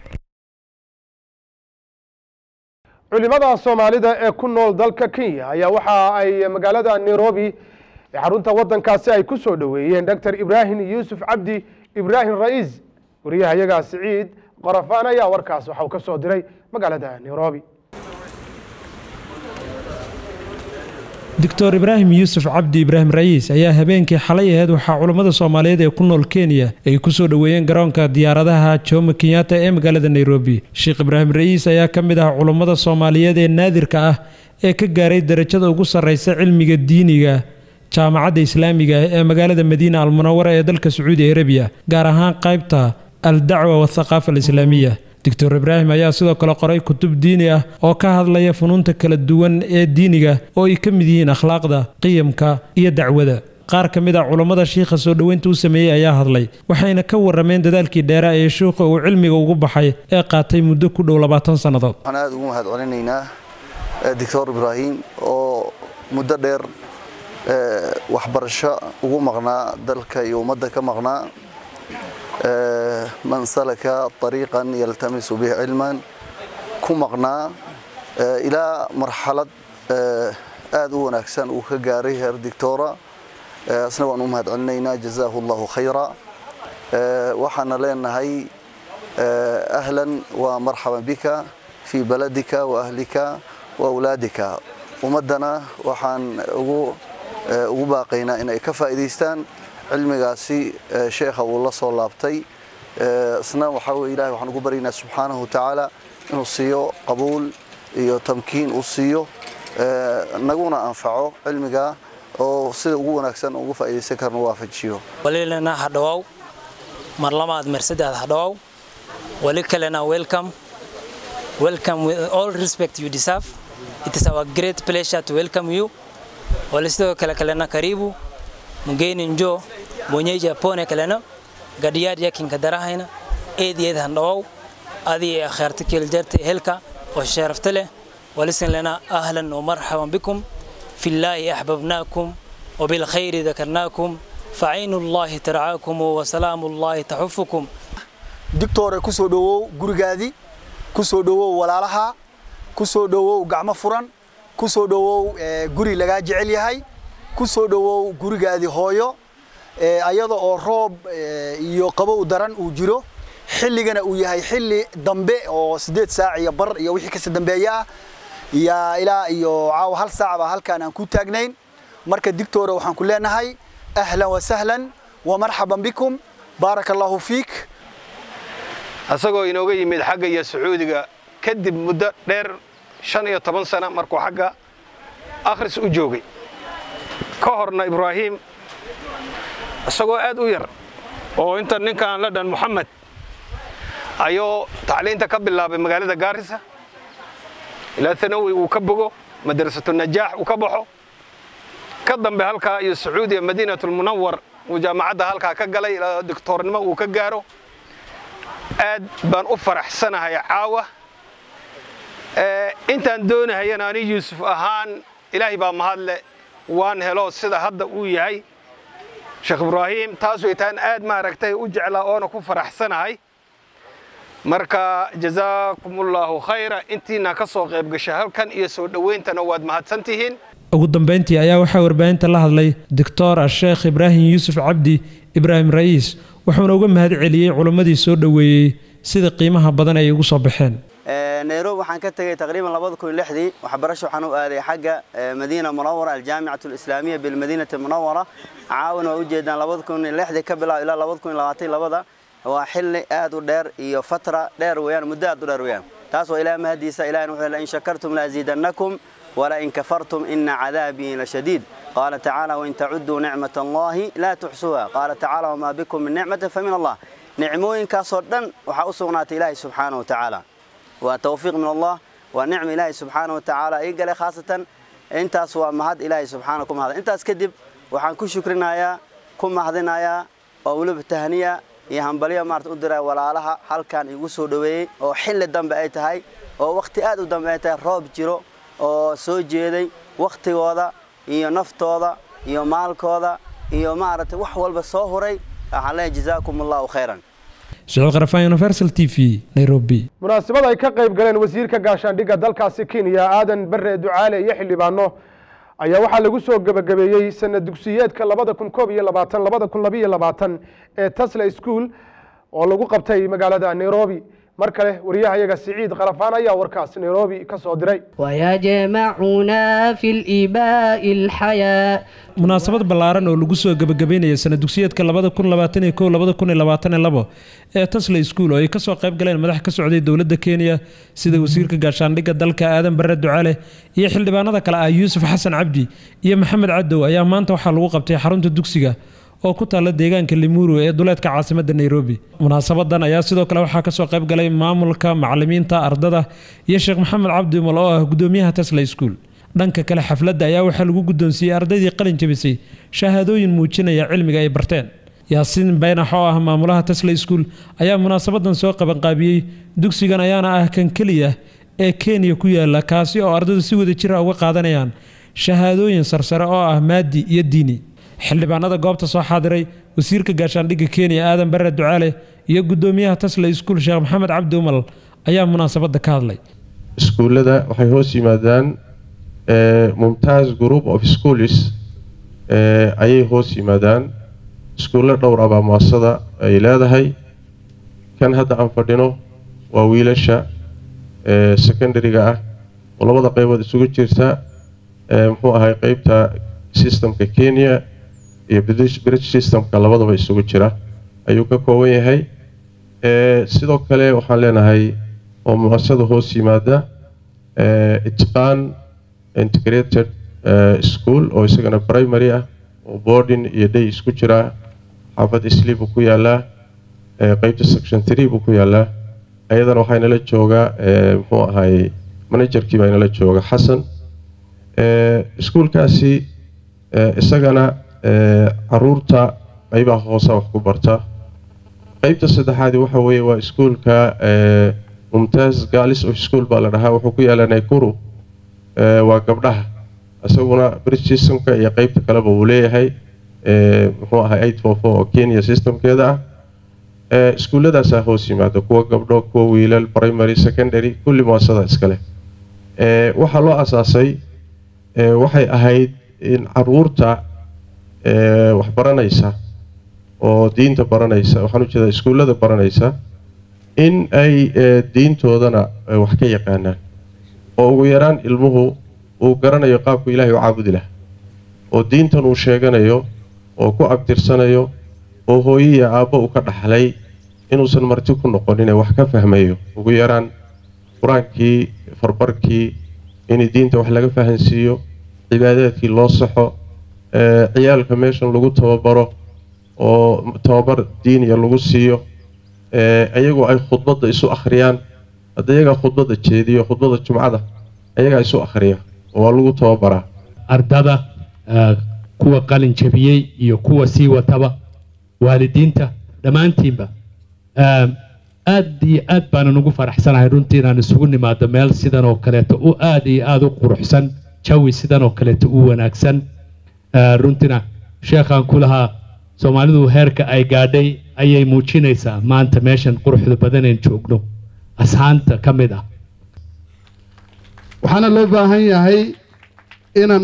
culimada soomaalida ee ku nool dalka kenya ayaa waxa ay magaalada nairobi ee xarunta waddankaasi ay ku soo dhoweeyeen doctor ibraahim yuusuf cabdi ibraahim ra'iis wariyahayagaa siciid qorafaan ayaa warkaas waxa uu ka soo diray magaalada nairobi doctor ibraahim yuusuf cabdi ibraahim ra'iis ayaa habeenkii xalay aheyd waxaa culammada soomaaliyeed ee ku nool kenya ay ku soo dhoweeyeen garoonka diyaaradaha jomo kenyatta ee magaalada nairobi sheekh ibraahim ra'iis ayaa ka mid ah culammada soomaaliyeed ee naadirka ah ee ka gaaray darajada ugu sarraysa cilmiga diiniga jaamacadda islaamiga ah ee magaalada madiina almunawara ee dalka sacuudi arabiya gaar ahaan qaybta aldacwa wathaqaafa alislaamiya doctor ibraahim ayaa sidoo kale qoray kutub diini ah oo ka hadlaya funuunta kala duwan ee diiniga oo ay ka mid yihiin akhlaaqda qiyamka iyo dacwada qaar ka mid a culammada shiikha soo dhoweynta u sameeyey ayaa hadlay waxayna ka warrameen dadaalkii dheera ee shiikha uu cilmiga ugu baxay ee qaatay muddo ku dhow labaatan sannadood waxaan aada ugu mahad celinaynaa doctor ibraahim oo muddo dheer waxbarasho ugu maqnaa dalka iyo ummadda ka maqnaa man salaka طariiqan yaltamisu bih cilman ku maqnaa ilaa marxalad aad u wanaagsan uu ka gaaray heer dictora asna waan u mahad celinaynaa jazaahu allahu khayra waxaana leenahay ahlan wa marxaban bika fii baladika wa ahlika wa awlaadika ummaddana waxaan ugu ugu baaqaynaa inay ka faa'iidaystaan cilmigaasi sheekha uu la soo laabtay isna waxaa weye ilahay waxaan ugu baryaynaa subxaanahu watacaala inuu siiyo qabuul iyo tamkiin uu siiyo naguna anfaco cilmiga oo sida ugu wanaagsan ugu faa'iidaysan karna waafajiyo walilana hadhawow mar lamaad mar saddex hadhawow wali kalena welcome welcome with all respect you deserve it is our great pleasure to welcome you wali sidoo kale kalena karibu mgeni njoo mwenyeji apone kalena gadhiyaad yakinka darahayna eed eed handhawow adii akhaarta keeljarta helka oo sharafta leh walisin lana ahlan ومرحبا بكم في الله أحببناكم وبالخير ذكرناكم فعين الله ترعاكم وسلام الله تحفكم digtoore ku soo dhowow gurigaadii ku soo dhowow walaalaha ku soo dhowow gacmo furan ku soo dhowow guri lagaa jecel yahay ku soo dhowow gurigaadii hooyo ayada oo roob iyo qabow daran uu jiro xilligana uu yahay xilli dambe oo siddeed saac iyo bar iyo wixii kasi dambeeya ah yaa ilaa iyo caawa hal saac baa halkaan aan ku taagnayn marka digtoore waxaan ku leenahay ahlan wa sahlan wa marxaban bikum baaraka allaahu fiik asagoo inooga yimid xagga iyo sacuudiga kadib muddo dheer shan iyo toban sana markuu xagga akhris u joogay ka horna ibraahiim isagoo aad u yar oo inta ninkan la dhan moxamed ayuu tacliinta ka bilaabay magaalada gaarisa ilaa thanawi uu ka bogo madrasatu najaax uu ka baxo ka dambe halkaa iyo sacuudiya madiinatulmunawar uu jaamacadda halkaa ka galay ilaa doctoornimo uu ka gaaro aad baan u faraxsanahay caawa intaan doonahayana ani yuusuf ahaan ilaahay baa mahadle waan helo sida hadda uu yahay sheekh ibraahiim taas waytaan aad maaragtay u jeclaa oona ku faraxsanahay marka jazaakumullaahu khayra intiina ka soo qayb gashay halkan iyo soo dhowayntana waad mahadsantihiin ugu dambeyntii ayaa waxaa warbaahinta la hadlay doctor asheekh ibraahim yuusuf cabdi ibraahim ra'iis wuxuuna uga mahad celiyey culimmadii soo dhoweeyey sida qiimaha badan ay ugu soo baxeen nairobi waxaan ka tegey taqriiban labada kun lixdii waxbarasho waxaan u aaday xagga madiina munawara aljaamicatu alislaamiya bilmadiinati munawara caawan waa ujeedaan labada kun lixdii ka bilaab ilaa labada kun labaatan labada waa xilli aad u dheer iyo fatra dheer weeyaan muddo aad u dheer weeyaan taas waa ilaah mahadiisa ilahina wuxuu in shakartum laaziidannakum ولئن كفرتم إن عذابي لشديد قال تعالى وإن تعدوا نعمة الله لا تحصوها قال تعالى وما بكم من نعمة فمن الله نعموين كاسودن وحاوسونات إلهي سبحانه وتعالى وتوفيق من الله ونعم إلهي سبحانه وتعالى إيقالي خاصة انت سوى مهد إلهي سبحانكم هذا انت اسكدب وحان كو شكرنا يا كم مهدنا يا وولب التهنية iyo hambaliya maarta u diray walaalaha halkan igu soo dhaweeyey oo xilli dambe ay tahay oo waqti aad u dambe ay tahay roob jiro oo soo jeeday wakhtigooda iyo naftooda iyo maalkooda iyo maaragtay wax walba soo huray waxaan leeyahay jazaakum allahu khayran siciid qarafaan universal t v nairobi munaasabad ay ka qayb galeen wasiirka gaashaandhigga dalkaasi kenya aadan bare ducaale iyo xildhibaano ayaa waxaa lagu soo gebagabeeyey sanad dugsiyeedka labada kun koob iyo labaatan labada kun labiyo labaatan ee tasla school oo lagu qabtay magaalada nairobi mar kale wariyahayaga siciid qarafaan ayaa warkaas nairobi ka soo diray ويجمعنا في الإباء الحياة munaasabad ballaaran oo lagu soo gebagabeynaya sanad dugsiyeedka labada kun labaatan iyo kow labada kun iyo labaatan iyo labo ee tasla school oo ay kasoo qayb galeen madax ka socday dowladda kenya sida wasiirka gaashaandhigga dalka aadan bare ducale iyo xildhibaanada kale ah yuusuf xasan cabdi iyo maxamed cadow ayaa maanta waxaa lagu qabtay xarunta dugsiga oo ku taalla deegaanka limuru ee duleedka caasimadda nairobi munaasabadan ayaa sidoo kale waxaa kasoo qayb galay maamulka macalimiinta ardada iyo sheekh maxamed cabdi umal oo ah gudoomiyaha tasla school dhanka kale xafladda ayaa waxaa lagu guddoonsiiyey ardaydii qalin jabisay shahaadooyin muujinaya cilmiga ay barteen yaasiin baynax oo ah maamulaha tasla school ayaa munaasabadan soo qabanqaabiyey dugsigan ayaana ah kan keliya ee kenya ku yaala kaasi oo ardaydu si wada jira uga qaadanayaan shahaadooyin sarsare oo ah maadi iyo diini xildhibaanada goobta soo xaadiray wasiirka gaashaandhigga kenya aadan bare ducaale iyo gudoomiyaha tasla school sheekh maxamed cabdi umal ayaa munaasabadda ka hadlay iskuullada waxay hoos yimaadaan mumtaaz group of schools ayay hoos yimaadaan iskuullo dhowr abaa muasada ay leedahay kan hadda aan fadhino waa wiilasha secondary-ga ah oo labada qaybood isugu jirta muxuu ahay qeybta systemka kenya iyo british systemka labadaba isugu jira ayuu ka kooban yahay sidoo kale waxaan leenahay oo muasada hoos yimaada itqaan integrated school oo isagana primary ah oo boarding iyo day isku jira xaafad isli buu ku yaalaa qeybta section three buu ku yaalaa ayadana waxaa inala jooga muxuu ahay managerkii baa inala jooga xasan iskuulkaasi isagana caruurta qeybaha hoose wax ku barta qeybta saddexaadi waxa weeye waa iskuulka mumtaaz galis of school baa la dhahaa wuxuu ku yaalaa naikuru waa gabdhaha isaguna british systemka iyo qeybta kaleba uu leeyahay muxuu ahay eight four four oo kenya systemkeeda ah ee iskuulladaasaa hoos yimaada kuwa gabdho kuwa wiilal primary secondary kulli muasasada iskale ee waxaa loo asaasay ee waxay ahayd in caruurta ee wax baranaysa oo diinta baranaysa waxaan ujeedaa iskuullada baranaysa in ay ee, diintoodana ay wax ka yaqaanaan oo ugu yaraan ilmuhu uu garanayo qaabku ilaahay u caabudi lahaa oo diintan uu sheeganayo oo ku abtirsanayo oo hooyo iyo aabbo uu ka dhaxlay inuusan marti ku noqonin ee wax ka fahmayo ugu yaraan qur-aankii farbarkii in diinta wax laga fahansiiyo cibaadaadkii loo saxo ee, ciyaalka meeshan lagu tababaro oo tababar diiniya lagu siiyo ee, ayagoo ay khudbadda isu akhriyaan hadda iyagaa khudbadda jeediyo khudbadda jumcada ayagaa isu akhriya oo waa lagu tababaraa ardada ah, kuwa qalin jabiyey iyo kuwa sii wataba waalidiinta dhammaantiinba Ah, aad iyo aad baanan ugu faraxsanahay runtii inaan isugu nimaado meel sidan oo kaleeto u aad iyo aad u quruxsan jawi sidan oo kaleeto u wanaagsan Ah, runtina sheekhaan ku lahaa soomaalidu heerka ay gaadhay ayay muujinaysaa maanta meeshan quruxda badaneen joogno ashaanta ka mid ah waxaana loo baahan yahay inaan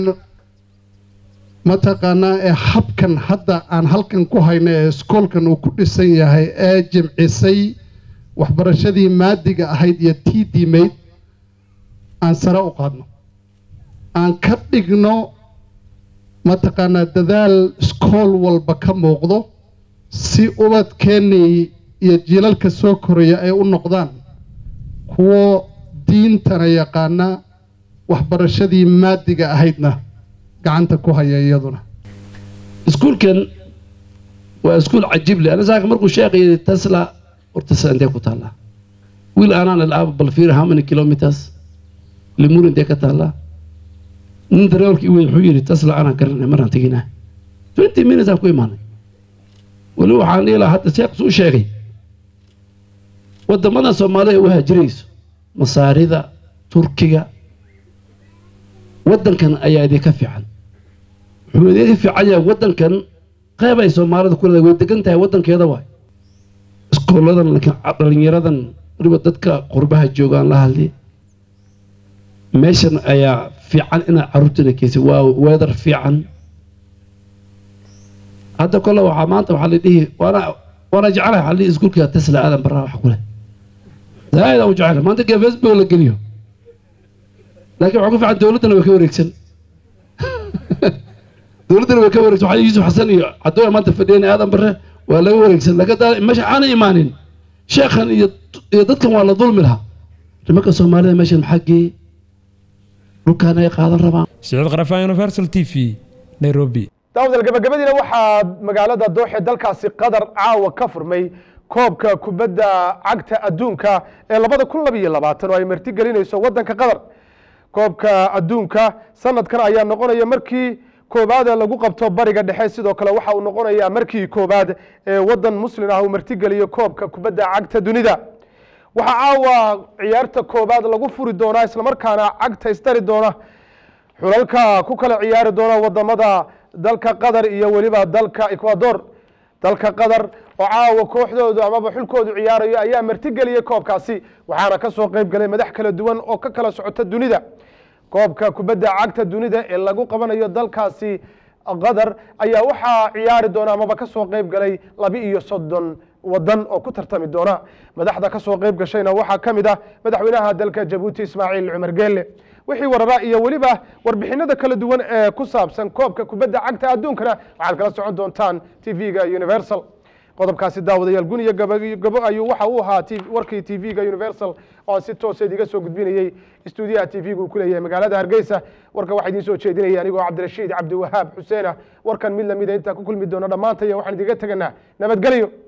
mataqaanaa ee habkan hadda aan halkan ku hayno ee iskoolkan uu ku dhisan yahay ee jimcisay waxbarashadii maadiga ahayd iyo tii diimayd aan sare u qaadno aan ka dhigno mataqaanaa dadaal iskool walba ka muuqdo si ubadkeennii iyo jiilalka soo koraya ay u noqdaan kuwo diintana yaqaana waxbarashadii maadiga ahaydna gacanta ku haya iyaduna iskuulkan waa iskuul cajiib leh anasaaka markuu sheeqayay tesla horta tesla intee ku taallaa wiil aanaan ilaaba bal fiir how many kilometers limur intee ka taallaa nin dareewalkii wey wuxuu yidhi tesla anaan garanay maraan teginaa twenty minutes aan ku imaanay weli waxaan dhihi lahaa hadda sheekh suu sheegay wadamadan soomaaliya u haajirayso masaarida turkiga waddankan ayaa idinka fiican wuxuu idinka fiican yahay waddankan qeyb ay soomaalida ku leedahay way degan tahay waddankeeda waay iskooladan laakiin dhalinyaradan weliba dadka qurbaha joogaan la hadli meeshan ayaa fiican inaad carruurtina keysay waa weedar fiican hadda kole waxaa maanta waxaa la dhihi waana waana jecelahay waxaa la dhihi iskuulka tesla aadan baraa wax ku leh zaaid aan u jecelahay maanta gee facebook la geliyo laakiin waxaa ku fiican dowladdana way ka wareegsan dowladdana way ka wareegsan waxaa yuusuf xasan iyo cadooya maanta fadhiyeen aadan bare waa laga wareegsan laakiin daa meesha aanay imaanin sheekhan iyo iyo dadkan waa la dulmi lahaa nimanka soomaalida meeshan maxaa geeyey dhulkaan ay qaadan rabaan siciid qarafaan universal t v nairobi daawdal gabagabadiina waxaa magaalada dooxe dalkaasi qatar caawa ka furmay koobka kubadda cagta adduunka ee labada kun labiyo labaatan oo ay marti gelinayso waddanka qatar koobka adduunka sanadkan ayaa noqonaya markii koobaad ee lagu qabto bariga dhexe sidoo kale waxa uu noqonayaa markii koobaad ee waddan muslin ah uu martigeliyo koobka kubadda cagta dunida waxaa caawa ciyaarta koobaad lagu furi doonaa islamarkaana cagta isdari doona xulalka ku kala ciyaari doona wadamada dalka qatar iyo weliba dalka ecuador dalka qatar oo caawa kooxdoodu amaba xulkoodu ciyaarayo ayaa martigeliyey koobkaasi waxaana ka soo qayb galay madax kala duwan oo ka kala socota dunida koobka kubadda cagta dunida ee lagu qabanayo dalkaasi qatar ayaa waxaa ciyaari doona amaba ka soo qayb galay laba iyo soddon wadan oo ku tartami doona madaxda ka soo qayb gashayna waxaa ka mid ah madaxweynaha dalka jabuuti ismaaciil cumar geelle wixii warara iyo weliba warbixinada kala duwan ee ku saabsan koobka kubadda cagta adduunkana waxaad kala socon doontaan tv-ga universal qodobkaasi daawadayaal gun iyo gabo ayuu waxa uu ahaa warkii tv-ga universal oo aan si toosa idiga soo gudbinayey istuudiyaha tv-ga uu ku leeyahay magaalada hargeysa warka waxaa idiin soo jeedinaya anigoo cabdirashiid cabdiwahaab xuseena warkan mid lamida intaa ku kulmi doona dhammaantaya waxaan idiga teganaa nabadgelyo